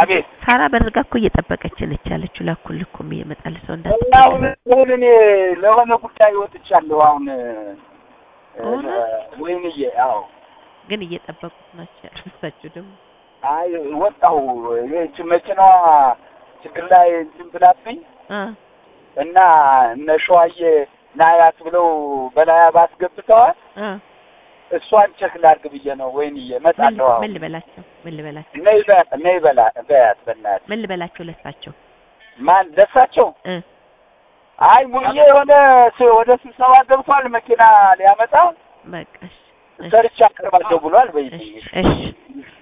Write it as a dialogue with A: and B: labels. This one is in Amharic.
A: አቤት
B: ሳራ በርጋ እኮ እየጠበቀች ነች ያለችው ላኩልህ እኮ ይመጣል ሰው
A: እና አሁን
B: እንዳትጠቀም
A: አሁን እኔ ለሆነ ጉዳይ ወጥቻለሁ። አሁን
B: እውነት?
A: ወይንዬ፣ አዎ
B: ግን እየጠበቁት ናቸው ያሉሳችሁ ደግሞ
A: አይ ወጣሁ። ይህች መኪናዋ ችግር ላይ እንትን ብላብኝ
B: አ
A: እና እነ ሸዋዬ ናያት ብለው በላያ ባስገብተዋል።
B: አ
A: እሷን ቸክ ላድርግ ብዬ ነው። ወይንዬ
B: ምን
A: እመጣለሁ። አሁን
B: ምን ልበላቸው ምን ልበላቸው
A: ነይ በ- ነይ በላ በያት በእናትህ።
B: ምን ልበላቸው ለሳቸው
A: ማን ደሳቸው?
B: እ
A: አይ ሙዬ የሆነ ስ- ወደ ስብሰባ ገብቷል። መኪና ሊያመጣ
B: በቃ እሺ እሺ
A: ሰርቻ አቀርባለሁ ብሏል። በይ
B: እሺ እሺ